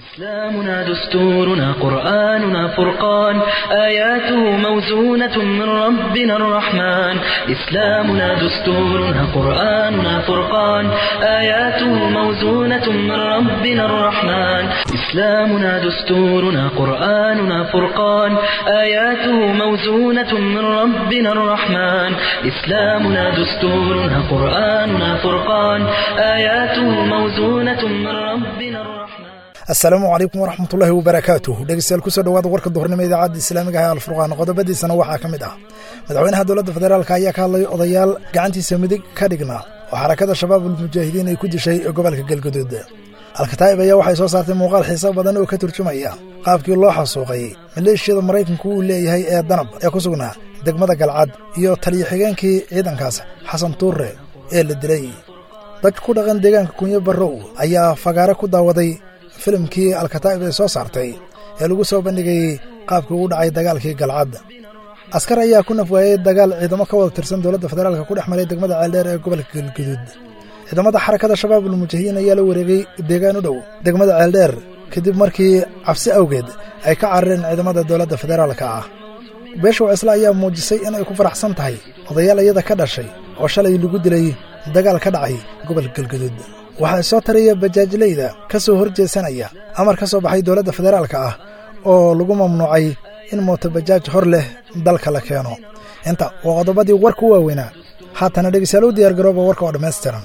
إسلامنا دستورنا قرآننا فرقان آياته موزونة من ربنا الرحمن إسلامنا دستورنا قرآننا فرقان آياته موزونة من ربنا الرحمن إسلامنا دستورنا قرآننا فرقان آياته موزونة من ربنا الرحمن إسلامنا دستورنا قرآننا فرقان آياته موزونة من ربنا الرحمن asalaamu calaykum waraxmatullaahi wabarakaatuh dhegeystayaal kusoo dhawaada warka duhurnimo idaacadda islaamiga ah alfurqaan qodobadiisana waxaa ka mid ah madaxweynaha dowladda federaalk ayaa ka hadlay odayaal gacantiisa midig ka dhignaa oo xarakada shabaabul mujaahidiin ay ku dishay gobolka galguduud alkataa'ib ayaa waxay soo saartay muuqaal xiiso badan oo ka turjumaya qaabkii loo xasuuqay maleeshiyada maraykanku uu leeyahay ee danab ee ku sugnaa degmada galcad iyo taliyo xigeenkii ciidankaas xasan tuure ee la dilay dadka ku dhaqan deegaanka kunyo barrow ayaa fagaare ku daawaday filimkii alkataa'ib ay soo saartay ee lagu soo bandhigayey qaabkii ugu dhacay dagaalkii galcad askar ayaa ku nafwaayey dagaal ciidamo ka wada tirsan dowladda federaalka ku dhex maray degmada ceeldheer ee gobolka galguduud ciidamada xarakada shabaabul mujaahidiin ayaa la wareegay deegaan u dhow degmada ceeldheer kadib markii cabsi awgeed ay ka carareen ciidamada dowladda federaalka ah beesha wacisle ayaa muujisay in ay ku faraxsan tahay odayaal iyada ka dhashay oo shalay lagu dilay dagaal ka dhacay gobolka galguduud waxaa soo taraya bajaajleyda ka soo hor jeesanaya amar ka soo baxay dowladda federaalka ah oo lagu mamnuucay in mootobajaaj hor leh dalka la keeno inta waa qodobadii warka u waaweynaa haatana dhegeystayaal u diyaar garooba warka oo dhammaystiran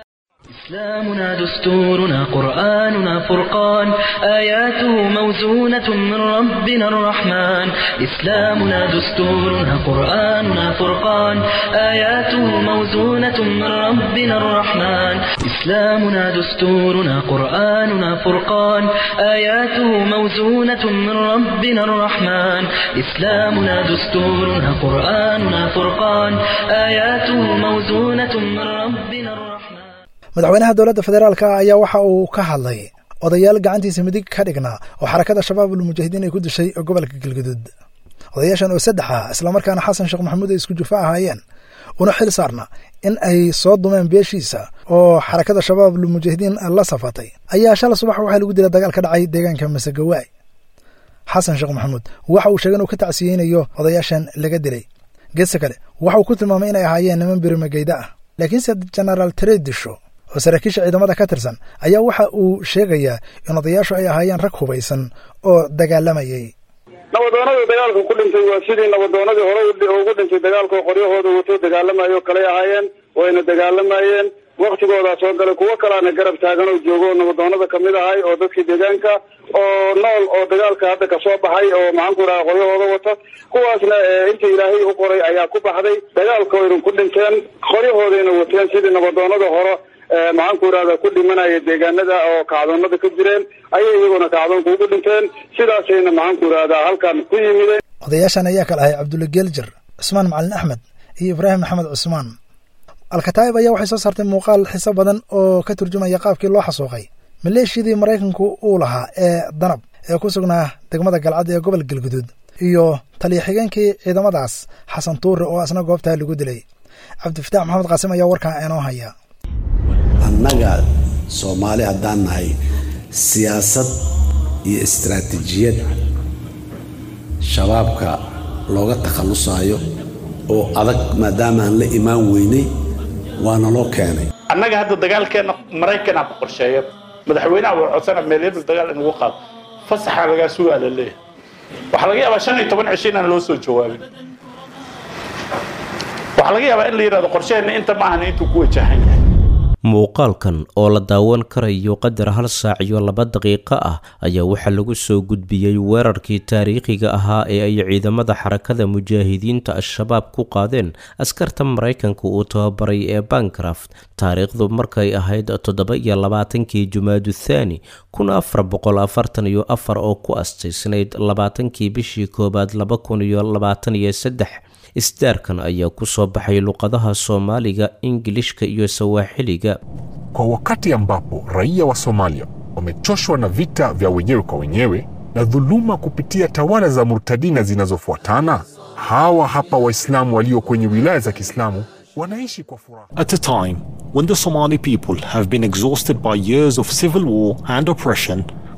إسلامنا دستورنا قرآننا فرقان آياته موزونة من ربنا الرحمن إسلامنا دستورنا قرآننا فرقان آياته موزونة من ربنا الرحمن إسلامنا دستورنا قرآننا فرقان آياته موزونة من ربنا الرحمن إسلامنا دستورنا قرآننا فرقان آياته موزونة من ربنا الرحمن madaxweynaha dowladda federaalka ayaa waxa uu ka hadlay odayaal gacantiisa midig ka dhignaa oo xarakada shabaabul mujaahidiin ay ku dishay gobolka galguduud odayaashan oo saddex ah islamarkaana xasan sheekh maxamuud ay isku jufa ahaayeen una xil saarna in ay soo dumeen beeshiisa oo xarakada shabaabul mujaahidiin la safatay ayaa shala subax waxaa lagu dilay dagaal ka dhacay deegaanka masegawaay xasan sheekh maxamuud waxa uu sheegay inuu ka tacsiyeynayo odayaashan laga dilay geesta kale waxa uu ku tilmaamay inay ahaayeen niman birimageyda ah laakiinse genaraal tredisho oo saraakiisha ciidamada ka tirsan ayaa waxa uu sheegayaa in odayaashu ay ahaayeen rag hubaysan oo dagaalamayay nabadoonadii dagaalka ku dhintay waa sidii nabadoonadii hore ugu dhintay dagaalka oo qoryahooda wato dagaalamayo kaley ahaayeen wayna dagaalamayeen waktigoodaa soo galay kuwo kalaana garab taagan oo joogo oo nabadoonada kamid ahay oo dadkii deegaanka oo nool oo dagaalka hadda kasoo baxay oo maxaan ku dhaha qoryahooda wata kuwaasna inta ilaahay u qoray ayaa ku baxday dagaalka wayna ku dhinteen qoryahoodayna wateen sidii nabadoonada hore maxaan ku irahda ku dhimanaya deegaanada oo kacdoonada ka jireen ayay iyaguna kacdoonka ugu dhinteen sidaasayna maxaan ku irahdaa halkan ku yimideen odayaashan ayaa kala ahay cabdulla geeljar cusmaan macalin axmed iyo ibraahim maxamed cusmaan alkataa'ib ayaa waxay soo saartay muuqaal xiso badan oo ka turjumaya qaabkii loo xasuuqay maleeshiyadii maraykanku uu lahaa ee danab ee ku sugnaa degmada galcad ee gobol galguduud iyo taliyo xigeenkii ciidamadaas xasan tuure oo asna goobtaa lagu dilay cabdifitaax maxamed qaasim ayaa warkaa inoo haya annaga soomaali haddaan nahay siyaasad iyo istaraatiijiyad shabaabka looga takhallusaayo oo adag maadaama aan la imaan weynay waana loo keenay annaga hadda dagaalkeenna maraykanaa ku qorsheeya madaxweynaha waa codsana meelyadul dagaal in lagu qaado fasaxaa lagaa sugaa la leeyahay waxaa laga yaabaa shan iyo toban cisho inaan loo soo jawaabin waxaa laga yaabaa in la yidhahdo qorsheheenna inta ma ahan intuu ku wajahan yahay muuqaalkan oo la daawan karayo qadar hal saac iyo laba daqiiqo ah ayaa waxaa lagu soo gudbiyey weerarkii taariikhiga ahaa ee ay ciidamada xarakada mujaahidiinta al-shabaab ku qaadeen askarta maraykanka uu tababaray ee bancraft taariikhdu markay ahayd toddoba iyo labaatankii jumaadu thaani kun afar boqol afartan iyo afar oo ku astaysnayd labaatankii bishii koowaad laba kun iyo labaatan iyo saddex isdaarkan ayaa ku soo baxay luqadaha soomaaliga ingilishka iyo sawaaxiliga Kwa wakati ambapo raia wa Somalia wamechoshwa na vita vya wenyewe kwa wenyewe na dhuluma kupitia tawala za murtadina zinazofuatana, hawa hapa Waislamu walio kwenye wilaya za Kiislamu wanaishi kwa furaha. At a time when the Somali people have been exhausted by years of civil war and oppression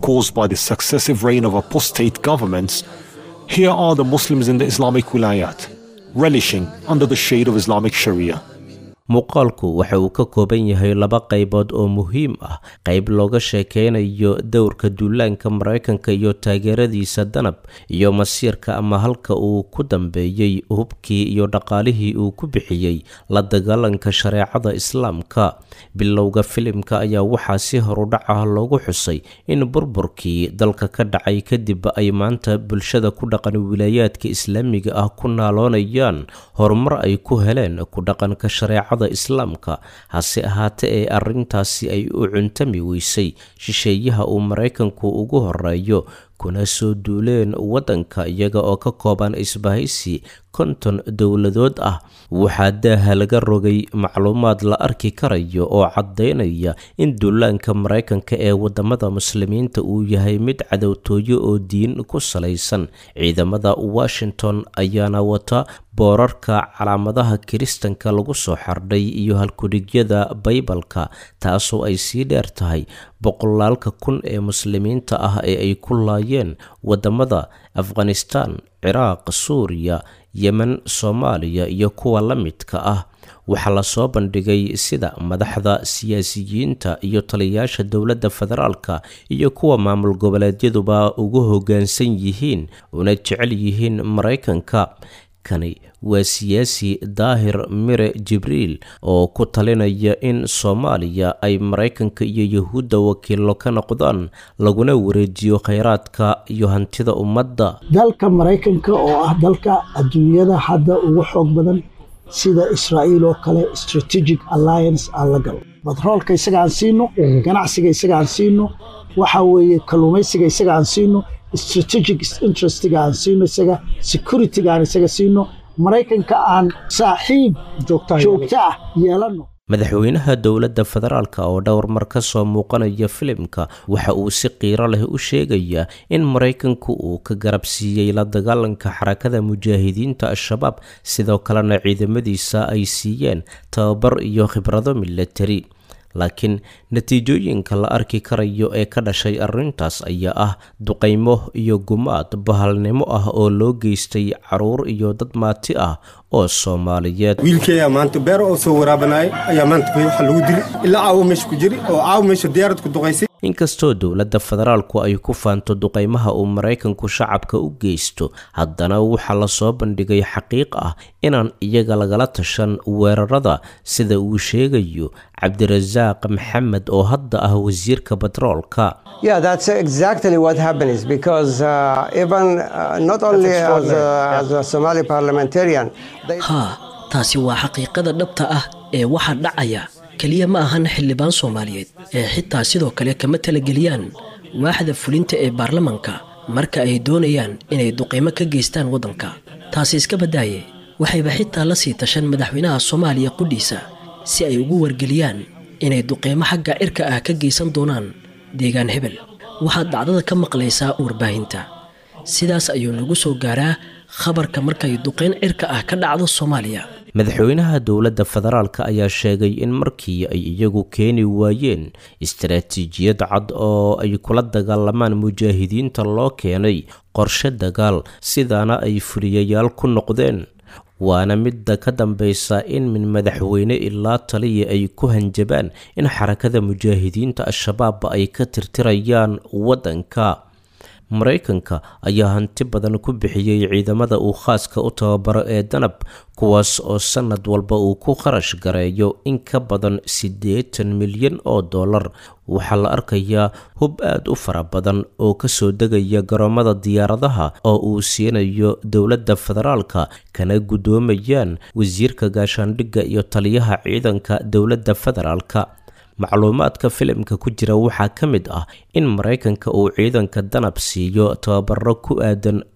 caused by the successive reign of apostate governments, here are the Muslims in the Islamic wilayat, relishing under the shade of Islamic Sharia. muuqaalku waxa uu ka kooban yahay laba qaybood oo muhiim ah qayb looga sheekeynayo dowrka duulaanka maraykanka iyo taageeradiisa danab iyo masiirka ama halka uu ku dambeeyey hubkii iyo dhaqaalihii uu ku bixiyey la dagaalanka shareecada islaamka bilowga filimka ayaa waxaa si horudhac ah loogu xusay in burburkii dalka ka dhacay kadib ay maanta bulshada ku dhaqan wilaayaadka islaamiga ah ku naaloonayaan horumar ay ku heleen ku dhaqanka shareecada islaamka hase ahaate ee arrintaasi ay u cuntami weysay shisheeyaha uu maraykanku ugu horeeyo kuna soo duuleen waddanka iyaga oo ka kooban isbahaysi konton dowladood ah waxaa daaha laga rogay macluumaad la arki karayo oo caddaynaya in duulaanka maraykanka ee waddamada muslimiinta uu yahay mid cadowtooyo oo diin ku salaysan ciidamada washington ayaana wata boorarka calaamadaha kiristanka lagu soo xardhay iyo halkudhigyada baybalka taasoo ay sii dheer tahay boqolaalka kun ee muslimiinta ah ee ay ku laayeen waddamada afghanistan ciraaq suuriya yemen soomaaliya iyo kuwa la midka ah waxaa lasoo bandhigay sida madaxda siyaasiyiinta iyo taliyayaasha dowladda federaalka iyo kuwa maamul goboleedyaduba ugu hoggaansan yihiin una jecel yihiin maraykanka kani waa siyaasi daahir mire jibriil oo ku talinaya in soomaaliya ay maraykanka iyo yahuudda wakiillo ka noqdaan laguna wareejiyo khayraadka iyo hantida ummadda dalka maraykanka oo ah dalka adduunyada hadda ugu xoog badan sida israa'iil oo kale strategic alliance aan la galo batroolka isaga aan siino ganacsiga isaga aan siino waxa weeye kalluumaysiga isaga aan siino strategic interestiga aan siino isaga securityga aan isaga siino maraykanka aan saaxiib joogto ah yeelano madaxweynaha dowladda federaalk oo dhowr mar ka soo muuqanaya filimka waxa uu si qiiro leh u sheegayaa in maraykanku uu ka garabsiiyey la dagaalanka xarakada mujaahidiinta al-shabaab sidoo kalena ciidamadiisa ay siiyeen tababar iyo khibrado milatari laakiin natiijooyinka la arki karayo ee ka dhashay arrintaas ayaa ah duqaymo iyo gumaad bahalnimo ah oo loo geystay caruur iyo dad maati ah oo soomaaliyeed wiilkeeyaa maanta beer oo soo waraabanaya ayaa maanta waxa lagu dili ilaa caawo meesha ku jiri oo caawo meesha diyaarad ku duqaysay inkastoo dowladda federaalku ay ku faanto duqaymaha uu maraykanku shacabka u geysto haddana waxaa lasoo bandhigay xaqiiq ah inaan iyaga lagala tashan weerarada sida uu sheegayo cabdirasaaq maxamed oo hadda ah wasiirka batroolka Yeah, that's exactly what happens because uh, even uh, not only as a, as a Somali parliamentarian. haa taasi waa xaqiiqada dhabta ah ee waxaa dhacaya keliya ma ahan xildhibaan soomaaliyeed ee xitaa sidoo kale kama talageliyaan waaxda fulinta ee baarlamanka marka ay doonayaan inay duqaymo ka geystaan waddanka taasi iska badaaye waxayba xitaa la sii tashan madaxweynaha soomaaliya qudhiisa si ay ugu wargeliyaan inay duqaymo xagga cirka ah ka geysan doonaan deegaan hebel waxaad dhacdada ka maqlaysaa warbaahinta sidaas ayuu nagu soo gaaraa khabarka markay duqayn cirka ah ka dhacdo soomaaliya madaxweynaha dowladda federaalk ayaa sheegay in markii ay iyagu keeni waayeen istaraatiijiyad cad oo ay kula dagaalamaan mujaahidiinta loo keenay qorshe dagaal sidaana ay fuliyayaal ku noqdeen waana midda ka dambaysa in min madaxweyne ilaa taliya ay ku hanjabaan in xarakada mujaahidiinta al-shabaab ay ka tirtirayaan waddanka maraykanka ayaa hanti badan ku bixiyey ciidamada uu khaaska u tababaro ee danab kuwaas oo sannad walba uu ku kharash gareeyo in ka badan siddeetan milyan oo dollar waxaa la arkayaa hub aad u fara badan oo kasoo degaya garoomada diyaaradaha oo uu siinayo dowladda federaalka kana guddoomayaan wasiirka gaashaandhigga iyo taliyaha ciidanka dowladda federaalka macluumaadka filimka ku jira waxaa ka mid ah in maraykanka uu ciidanka danab siiyo tababaro ku aadan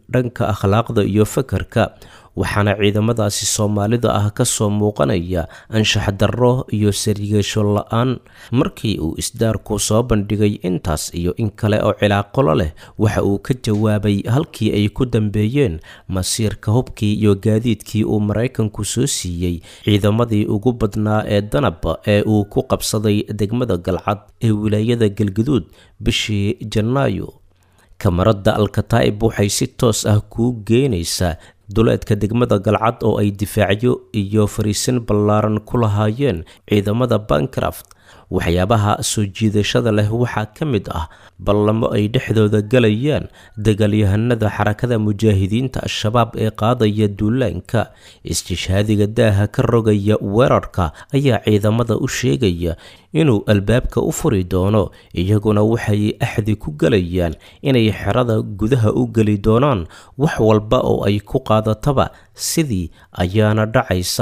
dhanka akhlaaqda iyo fakarka waxaana ciidamadaasi soomaalida ah kasoo muuqanaya anshax darro iyo sarigasho la-aan markii uu isdaarku soo bandhigay intaas iyo in kale oo cilaaqolo leh waxa uu ka jawaabay halkii ay ku dambeeyeen masiirka hubkii iyo gaadiidkii uu maraykanku soo siiyey ciidamadii ugu badnaa ee danab ee uu ku qabsaday degmada galcad ee wilaayada galgaduud bishii janaayo kamarada alkataa'ib waxay si toos ah kuu geenaysaa duleedka degmada galcad oo ay difaacyo iyo fariisin ballaaran ku lahaayeen ciidamada bancraft waxyaabaha soo jiidashada leh waxaa ka mid ah ballamo ay dhexdooda galayaan dagaalyahanada xarakada mujaahidiinta al-shabaab ee qaadaya duulaanka istishhaadiga daaha ka rogaya weerarka ayaa ciidamada u sheegaya inuu albaabka u furi doono iyaguna waxay axdi ku galayaan inay xerada gudaha u geli doonaan wax walba oo ay ku qaadataba sidii ayaana dhacaysa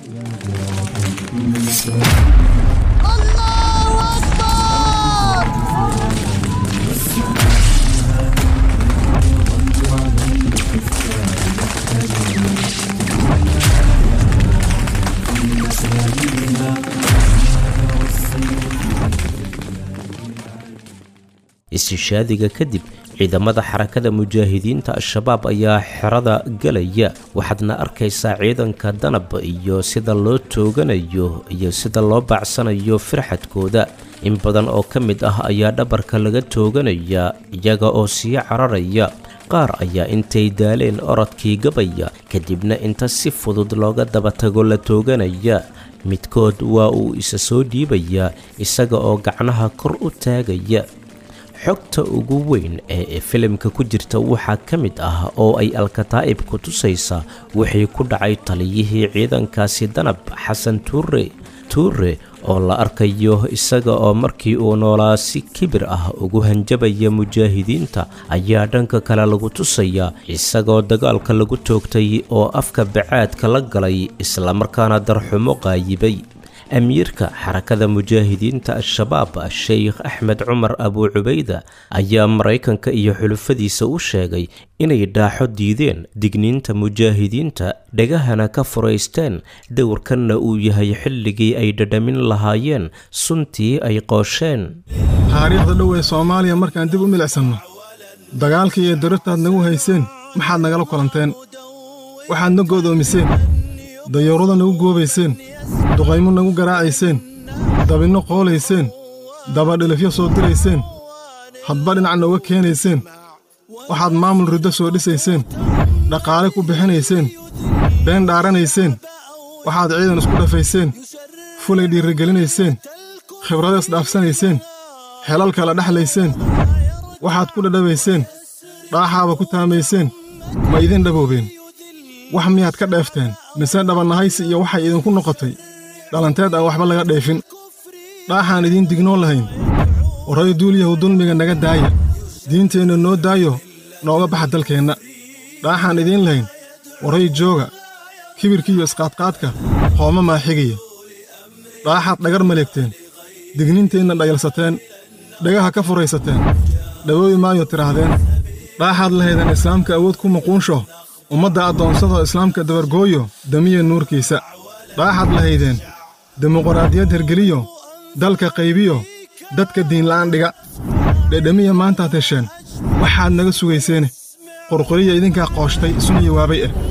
istishaadiga kadib ciidamada xarakada mujaahidiinta al-shabaab ayaa xerada galaya waxaadna arkaysaa ciidanka danab iyo sida loo tooganayo iyo sida loo baacsanayo firxadkooda in badan oo ka mid ah ayaa dhabarka laga tooganaya iyaga oo sii cararaya qaar ayaa intay daaleen orodkii gabaya kadibna inta si fudud looga daba tago la tooganaya midkood waa uu isa soo dhiibayaa isaga oo gacnaha kor u taagaya xogta ugu weyn ee filimka ku jirta waxaa ka mid ah oo ay alkataa'ib ku tusaysaa wixii ku dhacay taliyihii ciidankaasi danab xasan tuure tuure oo la arkayo isaga oo markii uu noolaa si kibir ah ugu hanjabaya mujaahidiinta ayaa dhanka kale lagu tusayaa isagoo dagaalka lagu toogtay oo afka bacaadka la galay islamarkaana darxumo qaayibay amiirka xarakada mujaahidiinta al-shabaab sheikh axmed cumar abuu cubayda ayaa maraykanka iyo xulufadiisa u sheegay inay dhaaxo diideen digniinta mujaahidiinta dhegahana ka furaysteen dowrkanna uu yahay xilligii ay dhadhamin lahaayeen suntii ay qoosheen taariikhda dhow ee soomaaliya markaan dib u milicsanno dagaalkii iyo darartaad nagu hayseen maxaad nagala kulanteen waxaad na go'doomiseen dayuurada nagu goobayseen duqaymo nagu garaacayseen dabinno qoolayseen dabadhilifyo soo dirayseen hadba dhinac nooga keenayseen waxaad maamul riddo soo dhisayseen dhaqaale ku bixinayseen been dhaaranayseen waxaad ciidan isku dhafayseen fulay dhiirrigelinayseen khibrado isdhaafsanayseen xelal kala dhexlayseen waxaad ku dhadhabayseen dhaaxaaba ku taamayseen ma idin dhaboobeen wax miyaad ka dheefteen mise dhabannahaysi iyo waxay idinku noqotay dhalanteed aan waxba laga dheefin dhaaxaan idiin dignoo lahayn waray duulyahu dulmiga naga daaya diinteenna noo daayo nooga baxa dalkeenna dhaaxaan idiin lahayn waray jooga kibirkiiyo isqaadqaadka hooma maaxigaya dhaaxaad dhagar maleegteen digninteenna dhayalsateen dhagaha ka furaysateen dhawoobi maayo tidhaahdeen dhaaxaad lahaydeen islaamka awood ku muquunsho ummadda addoonsadoo islaamka dabargooyo damiya nuurkiisa dhaaxaad lahaydeen dimuquraadiyad hergeliyo dalka qaybiyo dadka diinla'aan dhiga dhedhemiya maantaad hesheen waxaad naga sugayseene qurquriya idinkaa qooshtay isuna yawaabay ah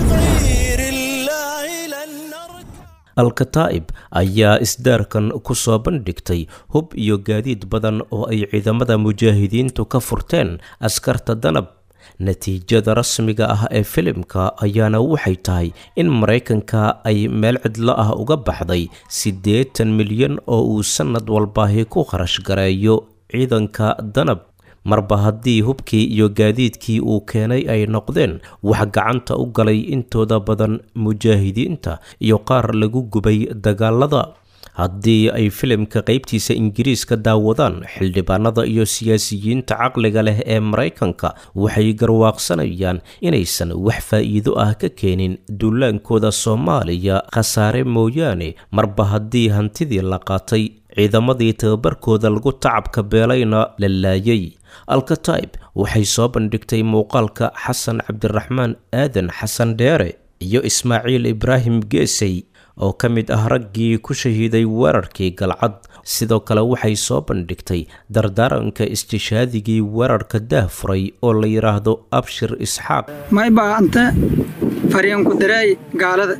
alkataa'ib ayaa isdaarkan ku soo bandhigtay hub iyo gaadiid badan oo ay ciidamada mujaahidiintu ka furteen askarta danab natiijada rasmiga ah ee filimka ayaana waxay tahay in maraykanka ay meel cidlo ah uga baxday siddeetan milyan oo uu sannad walbaahi ku kharash gareeyo ciidanka danab marba haddii hubkii iyo gaadiidkii uu keenay ay noqdeen wax gacanta u galay intooda badan mujaahidiinta iyo qaar lagu gubay dagaalada haddii ay filimka qaybtiisa ingiriiska daawadaan xildhibaanada iyo siyaasiyiinta caqliga leh ee maraykanka waxay garwaaqsanayaan inaysan wax faa'iido ah ka keenin duulaankooda soomaaliya khasaare mooyaane marba haddii hantidii la qaatay ciidamadii tababarkooda lagu tacabka beelayna la laayay alkataib waxay soo bandhigtay muuqaalka xasan cabdiraxmaan aadan xasan dheere iyo ismaaciil ibraahim geesey oo ka mid ah raggii ku shahiiday weerarkii galcad sidoo kale waxay soo bandhigtay dardaaranka istishaadigii weerarka daahfuray oo la yidhaahdo abshir isxaaq maybaa anta fariinku dareey gaalada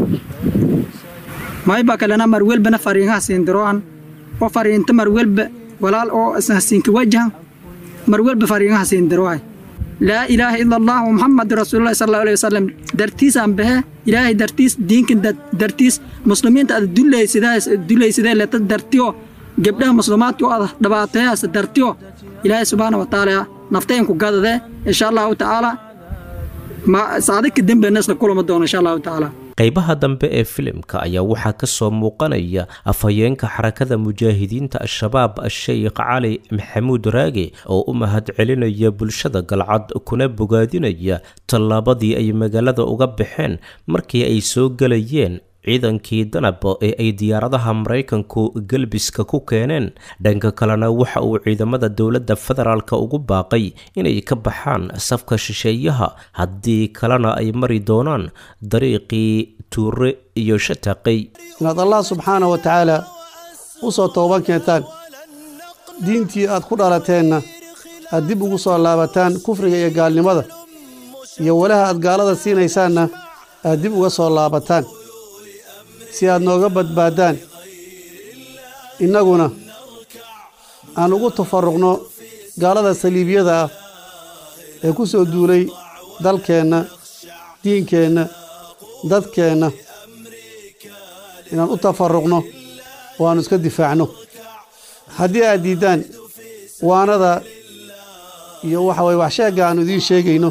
maybaa kalena marwelbana fariingaha siindiroan oo fariinta marwelba walaal oo isnahasiinka wajahan marwelba fariingaha siindiroay laa ilaaha ila allah muxamad rasuululahi sal allahu alayhi wasalam dartiisaan bahe ilaahay dartiis diinkan dartiis muslimiinta ada dulaysidee leta dartiyo gebdhaha muslimaadka oo ada dhibaateeyaas dartiyo ilaahay subxaana wa tacaala naftaynku gadadee insha allahu tacaala saadika dembena isla kulama doono insha allahu tacaala qaybaha dambe ee filimka ayaa waxaa ka soo muuqanaya afhayeenka xarakada mujaahidiinta al-shabaab a-sheykh cali maxamuud raage oo u mahad celinaya bulshada galcad kuna bogaadinaya tallaabadii ay magaalada uga baxeen markii ay soo gelayeen ciidankii danab ee ay diyaaradaha maraykanku galbiska ku keeneen dhanka kalena waxa uu ciidamada dowladda federaalka ugu baaqay inay ka baxaan safka shisheeyaha haddii kalena ay mari doonaan dariiqii tuure iyo shataqay inaad allah subxaana wa tacaala u soo tooban keentaan diintii aad ku dhalateenna aad dib ugu soo laabataan kufriga iyo gaalnimada iyo walaha aad gaalada siinaysaanna aad dib uga soo laabataan si aad nooga badbaaddaan innaguna aan ugu tafarruqno gaalada saliibiyada ah ee ku soo duulay dalkeenna diinkeenna dadkeenna inaan u tafarruqno oo aannu iska difaacno haddii aad diiddaan waanada iyo waxa waye waxsheegga aannu idiin sheegayno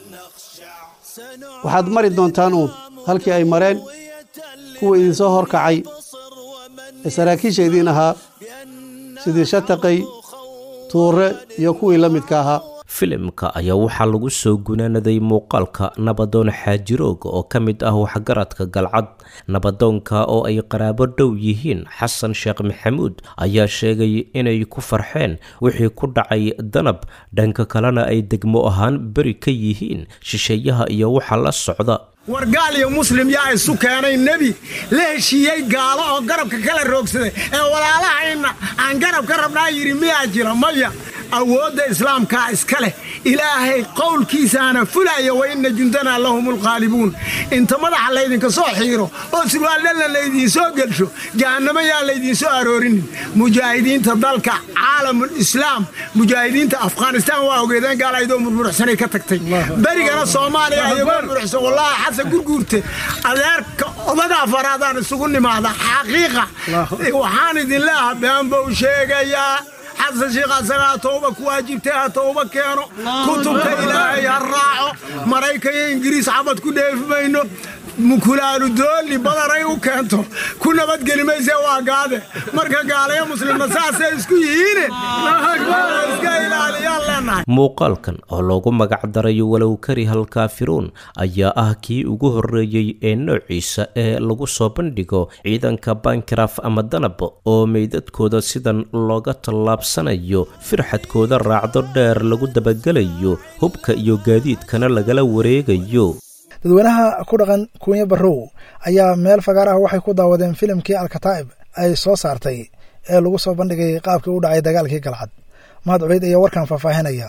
waxaad mari doontaan uun halkii ay mareen kuwa idinsoo hor kacay ee saraakiisha idiin ahaa sidii shataqay tuure iyo kuwii la midka ahaa filimka ayaa waxaa lagu soo gunaanaday muuqaalka nabadoon xaajirooga oo ka mid ah waxgaradka galcad nabadoonka oo ay qaraabo dhow yihiin xasan sheekh maxamuud ayaa sheegay inay ku farxeen wixii ku dhacay danab dhanka kalena ay degmo ahaan beri ka yihiin shisheeyaha iyo waxa la socda war gaal iyo muslim yaa isu keenay nebi la heshiiyey gaalo oo garabka kala roogsaday ee walaalahayna aan garab ka rabnaa yidhi miyaa jira maya awoodda islaamkaa iska leh ilaahay qowlkiisaana fulaya wa inna jundanaa lahum ulqaalibuun inta madaxa laydinka soo xiiro oo surwaaldhalla laydiin soo gelsho jahannamo yaa laydiin soo aroorinin mujaahidiinta dalka caalamul islaam mujaahidiinta afghanistaan waa ogeedeen gaal aydoo murmuruxsanay ka tagtay berigana soomaaliya ayagoo muruxsan wallaahi xasan gurguurte adeerka odaga afaraadaan isugu nimaada xaqiiqa waxaan idin leeha been buu sheegayaa xasan sheekh asagaa tooba ku waajibtay ha tooba keeno kutubka ilaahay ha raaco maraykan iyo ingiriis xabad ku dheefi mayno mukulaalu dooli badaray u keento ku nabadgeli mayse waa gaade marka gaalayo muslimna saasay isku yihiine iska ilaaliyaan leenahay muuqaalkan oo loogu magac daray walow karihal kaafiruun ayaa ah kii ugu horreeyey ee noociisa ee lagu soo bandhigo ciidanka bankaraf ama danab oo meydadkooda sidan looga tallaabsanayo firxadkooda raacdo dheer lagu dabagelayo hubka iyo gaadiidkana lagala wareegayo dadweynaha ku dhaqan kuunya barrow ayaa meel fagaar ah waxay ku daawadeen filimkii alkataa'ib ay soo saartay ee lagu soo bandhigay qaabkii u dhacay dagaalkii galcad mahad cubeyd ayaa warkan faahfaahinaya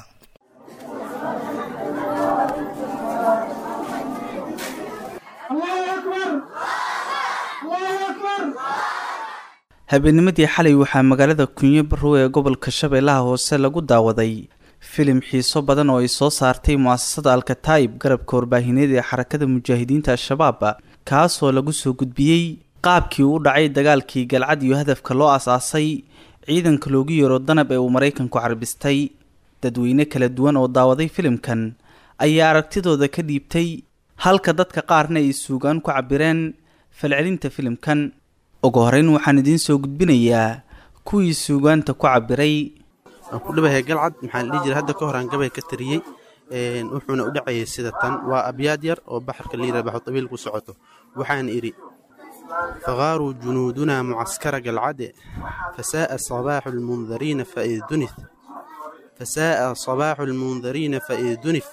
habeennimadii xalay waxaa magaalada kunyo barrow ee gobolka shabeellaha hoose lagu daawaday filim xiiso badan oo ay soo saartay mu'asasada alkataa'ib garabka warbaahineed ee xarakada mujaahidiinta al-shabaab kaasoo lagu soo gudbiyey qaabkii u dhacay dagaalkii galcad iyo hadafka loo as-aasay ciidanka loogu yeero danab ee uu maraykanku carbistay dadweyne kala duwan oo daawaday filimkan ayaa aragtidooda ka dhiibtay halka dadka qaarna ay suugaan ku cabireen falcelinta filimkan ugu horeyn waxaan idiin soo gudbinayaa kuwii suugaanta ku cabiray waan ku dhabahay galcad maxaa la dhihi jiray hadda ka hor aan gabay ka tariyey wuxuuna u dhacayay sida tan waa abyaad yar oo baxarka layidhah baxu tabiil ku socoto waxaan idhi faqaaruu junuudunaa mucaskara galcade fasaa'a sabaaxu lmundariina fa'id dunith فساء صباح المنذرين فإذ دنف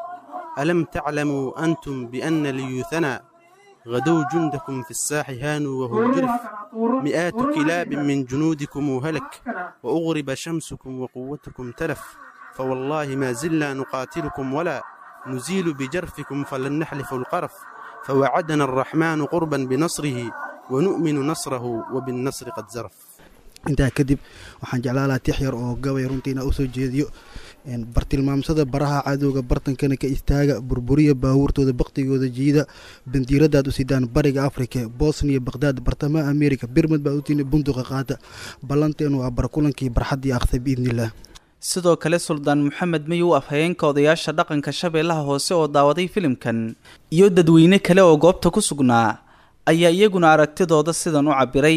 ألم تعلموا أنتم بأن ليوثنا غدوا جندكم في الساح هانوا وهو جرف مئات كلاب من جنودكم هلك وأغرب شمسكم وقوتكم تلف فوالله ما زلنا نقاتلكم ولا نزيل بجرفكم فلن نحلف القرف فوعدنا الرحمن قربا بنصره ونؤمن نصره وبالنصر قد زرف intaa kadib waxaan jeclaa lahaa tix yar oo gabay runtiina usoo jeediyo bartilmaamsada baraha cadowga bartankana ka istaaga burburiya baabuurtooda baktigooda jiida bandiiradaad u sidaan bariga afrika bosniya bakhdad bartamaha amerika birmad baa utiina bunduqa qaata ballanteenu waa barkulankii barxaddii akhday biidnillaah sidoo kale suldaan moxamed mayow afhayeenka odayaasha dhaqanka shabeellaha hoose oo daawaday filimkan iyo dadweyne kale oo goobta ku sugnaa ayaa iyaguna aragtidooda sidan u cabbiray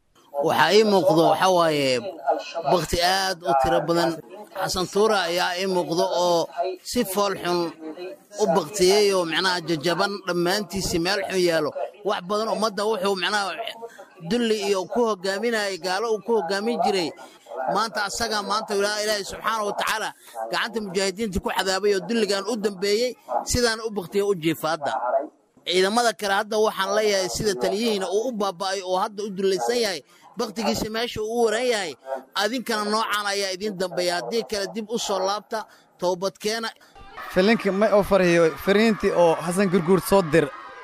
waxaa ii muuqdo waxaa waaye bakti aad u tiro badan xasan tuura ayaa ii muuqdo oo si fool xun u baktiyey oo macnaha jajaban dhammaantiisii meel xun yaalo wax badan ummadda wuxuu macnaha dulli iyo ku hogaaminayay gaalo uu ku hogaamin jiray maanta asaga maanta ilaahay subxaana wa tacaala gacanta mujaahidiinta ku xadaabay oo dulligan u dambeeyey sidaan u baktiya u jiifa hadda ciidamada kale hadda waxaan leeyahay sida taliyihiina uu u baaba'ay oo hadda u dullaysan yahay baktigiisa meesha uu u waran yahay adinkana noocan ayaa idiin dambeeya haddii kale dib u soo laabta toobadkeena filinka may oo farhiyo fariintii oo xasan gurguur soo dir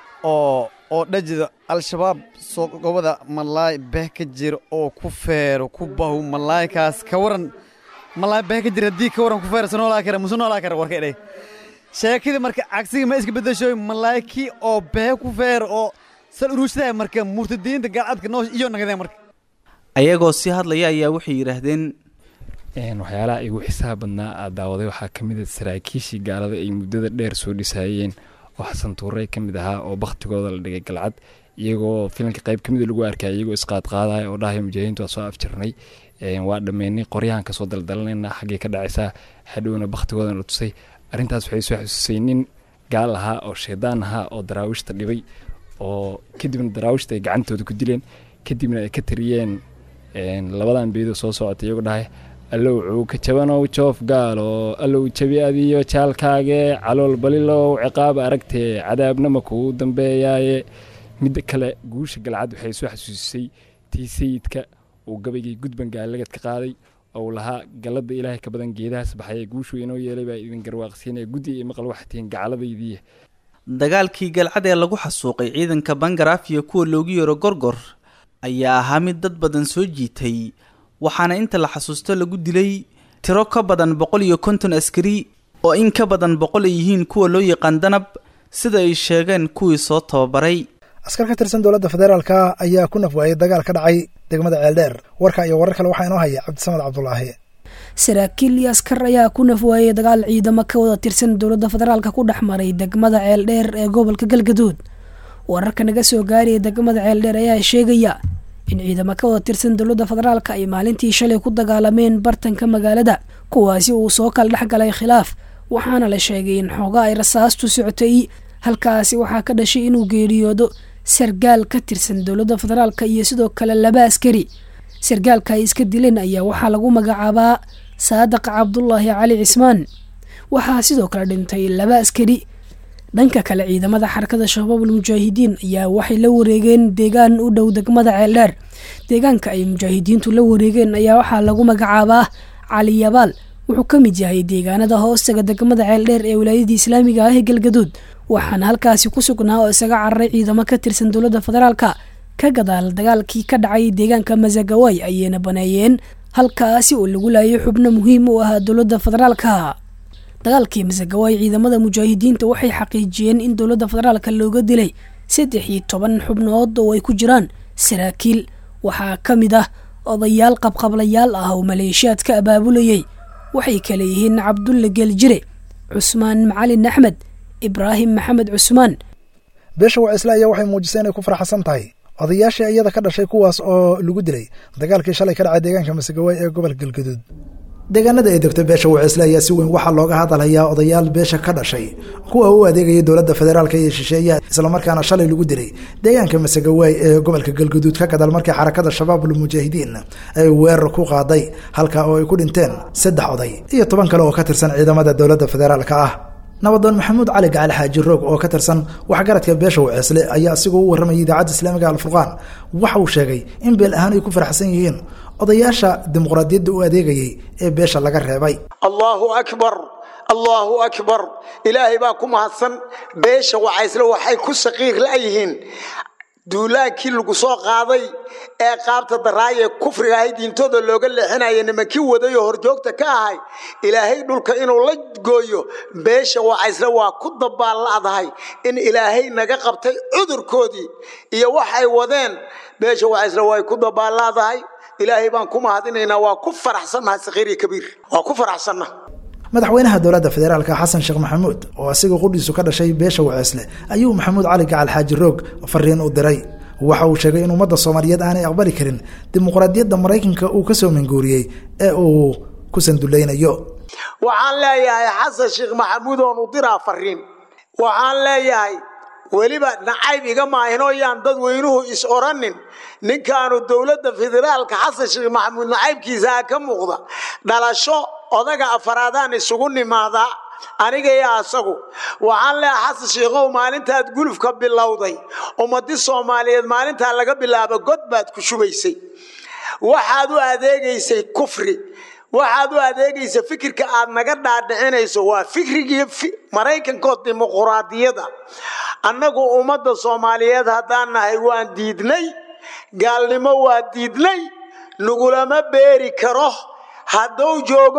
oo oo dhajida al-shabaab soo gobada malaay beh ka jira oo ku feero ku bahu malaaykaas ka waran malaay beh ka jira haddii ka waran ku feero sanoolaa kara musu noolaa kara warka idhay sheekadii marka cagsiga ma iska beddeshoy malaayki oo beh ku feero oo sal uruushadahay marka murtadiinta gaalcadka noosh iyo nagadeen marka ayagoo sii hadlaya ayaa waxay yidhaahdeen waxyaalaha igu xisaab badnaa aad daawaday waxaa ka mid a saraakiishii gaalada ay muddada dheer soo dhisaayeen oo xasan tuurey ka mid ahaa oo bakhtigooda la dhigay galcad iyagoo filanka qayb ka mida lagu arkaya iyagoo isqaadqaadaya oo dhahaya mujaahidiintu waa soo afjarnay waa dhammeynay qoryahan kasoo daldalanayna xaggay ka dhacaysaa hadhowna bakhtigoodana la tusay arrintaas waxay soo xususay nin gaal ahaa oo shaydaan ahaa oo daraawiishta dhibay oo kadibna daraawiishta ay gacantooda ku dileen kadibna ay ka tiriyeen labadan beedo soo socotay iyagoo dhahay allow cuuka jabanow joof gaalo allow jabi adiyo jaalkaage calool balilow ciqaab aragtee cadaabnama kuu dambeeyaaye midda kale guusha galcad waxay soo xasuusisay tii sayidka uu gabaygii gudban gaalagad ka qaaday ou lahaa galladda ilaahay ka badan geedahaas baxaya guushuu inoo yeelay baa idin garwaaqsiinaya guddi iyo maqal waxtiin gacaladaydii dagaalkii galcad ee lagu xasuuqay ciidanka bangaraaf iyo kuwa loogu yeero gorgor ayaa ahaa mid dad badan soo jiitay waxaana inta la xasuusto lagu dilay tiro ka badan boqol iyo konton askari oo in ka badan boqol ay yihiin kuwa loo yaqaan danab sida ay sheegeen kuwii soo tababaray askar ka tirsan dowladda federaalka ayaa ku nafwaayay dagaal ka dhacay degmada ceeldheer warka iyo warar kale waxaa inoo haya cabdisamad cabdulaahi saraakiil iyo askar ayaa ku nafwaayay dagaal ciidamo ka wada tirsan dowladda federaalka ku dhex maray degmada ceeldheer ee gobolka galgaduud wararka naga soo gaaraya degmada ceeldheer ayaa sheegaya in ciidamo ka wada tirsan dowladda federaalka ay maalintii shalay ku dagaalameen bartanka magaalada kuwaasi uu soo kala dhex galay khilaaf waxaana la sheegay in xooga ay rasaastu socotay halkaasi waxaa ka dhashay inuu geeriyoodo sargaal ka tirsan dowladda federaalka iyo sidoo kale laba askari sargaalka ay iska dileen ayaa waxaa lagu magacaabaa saadiq cabdulaahi cali cismaan waxaa sidoo kale dhintay laba askari dhanka kale ciidamada xarakada shabaabul mujaahidiin ayaa waxay la wareegeen deegaan u dhow degmada ceeldheer deegaanka ay mujaahidiintu la wareegeen ayaa waxaa lagu magacaabaa cali yabaal wuxuu ka mid yahay deegaanada hoostaga degmada ceeldheer ee wilaayadii islaamiga ah ee galgaduud waxaana halkaasi ku sugnaa oo isaga cararay ciidamo ka tirsan dowladda federaalka ka gadaal dagaalkii ka dhacay deegaanka masagaway ayayna baneeyeen halkaasi oo lagu laayay xubno muhiim u ahaa dowladda federaalka dagaalkii masagaway ciidamada mujaahidiinta waxay xaqiijiyeen in dowladda federaalka looga dilay saddex iyo toban xubnood oo ay ku jiraan saraakiil waxaa ka mid ah odayaal qabqablayaal ah oo maleeshiyaad ka abaabulayay waxay kale yihiin cabdulle geeljire cusmaan macalin axmed ibraahim maxamed cusmaan beesha wacisle ayaa waxay muujisay inay ku faraxsan tahay odayaashii iyada ka dhashay kuwaas oo lagu dilay dagaalkii shalay ka dhacay deegaanka masagawaay ee gobolka galgaduud deegaanada ay degto beesha waceesle ayaa si weyn waxaa looga hadalhayaa odayaal beesha ka dhashay kuwa u adeegaya dowladda federaalka iyo shisheeyaha islamarkaana shalay lagu dilay deegaanka masagawaay ee gobolka galguduud ka gadaal markii xarakada shabaabul mujaahidiin ay weerar ku qaaday halka oo ay ku dhinteen saddex oday iyo toban kale oo ka tirsan ciidamada dowladda federaalka ah nabadoon maxamuud cali gacali xaaji roog oo ka tirsan waxgaradka beesha waceesle ayaa asigoo u warramayay idaacadda islaamiga alfurqaan waxa uu sheegay in beel ahaan ay ku faraxsan yihiin odayaasha dimuqraadiyadda u adeegayay ee beesha laga reebay allahu akbar allahu akbar ilaahay baa ku mahadsan beesha wacaysle waxay ku saqiir la'yihiin duulaankii lagu soo qaaday ee qaabta daraaye kufriga ahay diintooda looga leexinaya nimankii waday oo horjoogta ka ahay ilaahay dhulka inuu la gooyo beesha wacaysle waa ku dabaalla'dahay in ilaahay naga qabtay cudurkoodii iyo waxay wadeen beesha wacaysle way ku dabaalla'dahay ilaahay baan ku mahadinaynaa waa ku faraxsannahay sakiir iyo kabiir waa ku faraxsanna madaxweynaha dowladda federaalka xasan sheekh maxamuud oo asiga qudhiisu ka dhashay beesha waceesle ayuu maxamuud cali gacal xaaji roog fariin u diray waxa uu sheegay in ummadda soomaaliyeed aanay aqbali karin dimuqraadiyadda maraykanka uu kasoo manguuriyey ee uu ku sanduleynayo waxaan leeyahay xasan sheekh maxamuud oon u diraa fariin waxaan leeyahay weliba nacayb iga maahinoo yaan dadweynuhu is oranin ninkaanu dowladda federaalka xasan sheekh maxamuud nacaybkiisaa ka muuqda dhalasho odaga afaraadaan isugu nimaadaa aniga iyo asagu waxaan leeyahay xasan sheikhow maalintaad gulufka bilowday ummadi soomaaliyeed maalintaa laga bilaabo god baad ku shubaysay waxaad u adeegaysay kufri waxaad u adeegaysa fikirka aad naga dhaadhicinayso waa fikrigii maraykankood dimuquraadiyada annagu ummadda soomaaliyeed haddaan nahay waan diidnay gaalnimo waa diidnay nagulama beeri karo hadduu joogo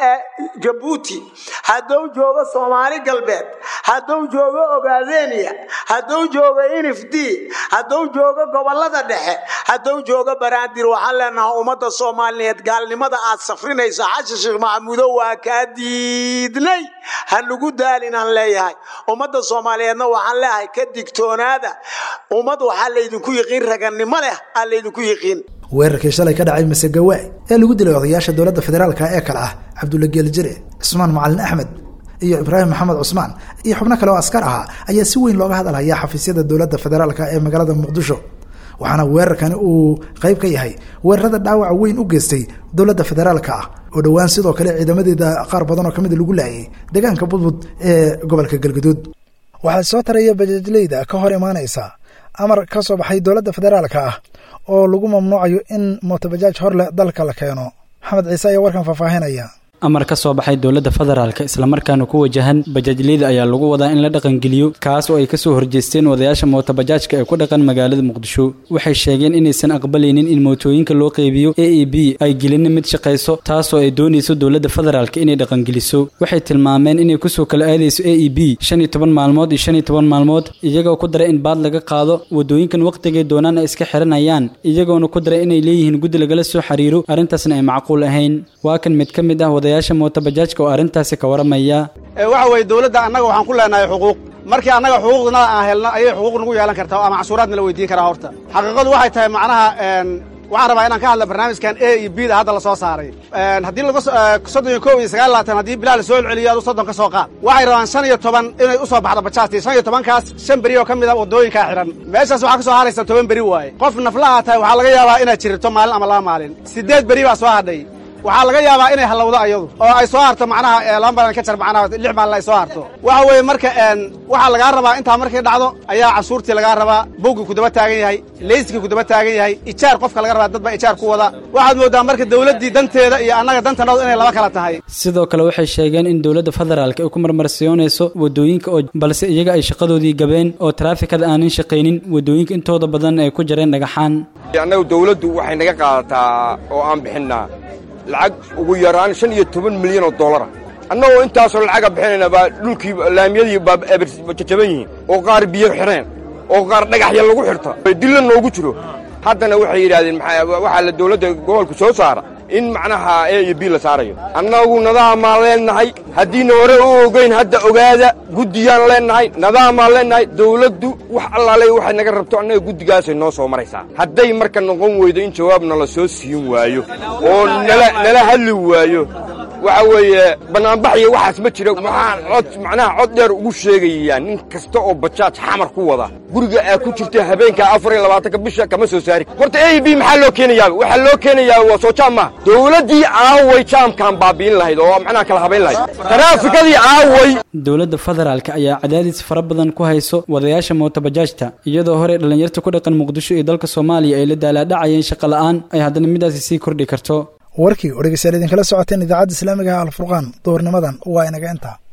jabuuti hadduu joogo soomaali galbeed hadduu joogo ogaadeniya hadduu joogo nfd hadduu joogo gobolada dhexe hadduu joogo baraandir waxaan leenahay ummadda soomaaliyeed gaalnimada aad safrinaysa xashan sheekh maxamuudo waa kaa diidnay ha nagu daalinaan leeyahay ummadda soomaaliyeedna waxaan leeyahay ka digtoonaada ummad waxaa laydinku yiqiin ragannimo leh aa laydinku yiqiin weerarkii shalay ka dhacay masagawaay ee lagu dilay odayaasha dowladda federaalka ee kale ah cabdulla geeljire cismaan macalin axmed iyo ibraahim maxamed cusmaan iyo xubno kale oo askar ahaa ayaa si weyn looga hadalhayaa xafiisyada dowladda federaalka ee magaalada muqdisho waxaana weerarkani uu qayb ka yahay weerarada dhaawaca weyn u geystay dowladda federaalka ah oo dhowaan sidoo kale ciidamadeeda qaar badan oo ka mida lagu laayay deegaanka budbud ee gobolka galgaduud waxaa soo taraya bajaajleyda ka hor imaanaysa amar ka soo baxay dowladda federaalka ah oo lagu mamnuucayo in mootobajaaj hor leh dalka la keeno maxamed ciise ayaa warkan faahfaahinaya amar ka soo baxay dowladda federaalka islamarkaana ku wajahan bajaajleyda ayaa lagu wadaa in la dhaqangeliyo kaas oo ay kasoo horjeesteen wadayaasha mootobajaajka ee ku dhaqan magaalada muqdisho waxay sheegeen inaysan aqbalaynin in mootooyinka loo qeybiyo a e b ay gelina mid shaqayso taasoo ay doonayso dowladda federaalka inay dhaqangeliso waxay tilmaameen inay kusoo kala aadayso a e b shan iyo toban maalmood iyo shan iyo toban maalmood iyagoo ku daray in baad laga qaado wadooyinkan wakhtigay doonaan ay iska xiranayaan iyagoona ku daray inay leeyihiin guddi lagala soo xiriiro arrintaasna ay macquul ahayn waa kan mid ka mid ah wadayaasha mootobajaajka oo arrintaasi ka waramaya waxa weeye dowladda annaga waxaan ku leenahay xuquuq markii annaga xuquuqdana aan helno ayay xuquuq nagu yeelan kartaa ama macsuuraadna la weydiin karaa horta xaqiiqadu waxay tahay macnaha waxaan rabaa inaan ka hadla barnaamijkan a iyo b da hadda la soo saaray haddii laga soddon iyo kow iyo sagaal labaatan haddii bilaa la soo celceliyo adu soddon ka soo qaad waxay rabaan shan iyo toban inay u soo baxdo bajaajtii shan iyo tobankaas shan beri oo ka mid a waddooyinkaa xidhan meeshaas waxaa ka soo haraysa toban beri waaye qof naflaha tahay waxaa laga yaabaa inaad jirto maalin ama laba maalin siddeed beri baa soo hadhay waxaa laga yaabaa inay hallowdo ayadu oo ay soo harto macnaha laba maalin ka jar macnaha lix maalin ay soo harto waxa weeye marka waxaa lagaa rabaa intaa markay dhacdo ayaa cashuurtii lagaa rabaa bowgii ku daba taagan yahay leyskii ku daba taagan yahay ijaar qofka laga rabaa dad baa ijaar ku wada waxaad mooddaa marka dowladdii danteeda iyo annaga dantanadu inay laba kala tahay sidoo kale waxay sheegeen in dowladda federaalka ay ku marmarsiyoonayso wadooyinka oo balse iyaga ay shaqadoodii gabeen oo taraafikada aanan shaqaynin wadooyinka intooda badan ay ku jareen dhagaxaan annagu dowladdu waxay naga qaadataa oo aan bixinnaa lacag ugu yaraan shan iyo toban milyan oo dollara annagoo intaasoo lacaga bixinayna baa dhulkii laamiyadii baa jajaban yihiin oo qaar biyo xidheen oo qaar dhagaxya lagu xidhta dilla noogu jiro haddana waxay yidhaahdeen waxaa la dowladda gobolku soo saara in macnaha a iyo b la saarayo annagu nadaamaan leennahay haddiina hore u ogayn hadda ogaada guddiyaan leennahay nadaamaan leennahay dowladdu wax allaale waxay naga rabto annaga guddigaasay noo soo maraysaa hadday marka noqon weydo in jawaabna la soo siin waayo oo nala hadli waayo waxa weeye bannaanbax iyo waxaas ma jiro waxaan cod macnaha cod dheer ugu sheegayaa nin kasta oo bajaaj xamar ku wada guriga aad ku jirta habeenka afar iyo labaatanka bisha kama soo saari horta a b maxaa loo keenayaa waxaa loo keenayaa waa soo jaam maaha dowladdii aaway jaamkaan baabi'in lahayd oo macnaha kala habayn lahayd taraafikadii aaway dowladda federaalka ayaa cadaadis fara badan ku hayso wadayaasha mootobajaajta iyadoo hore dhallinyarta ku dhaqan muqdisho iyo dalka soomaaliya ay la daalaadhacayeen shaqa la'aan ay haddana midaasi sii kordhi karto warkii oo dhegeystayaal idinkala socoteen idaacadda islaamiga ah alfurqaan duhurnimadan waa inaga intaa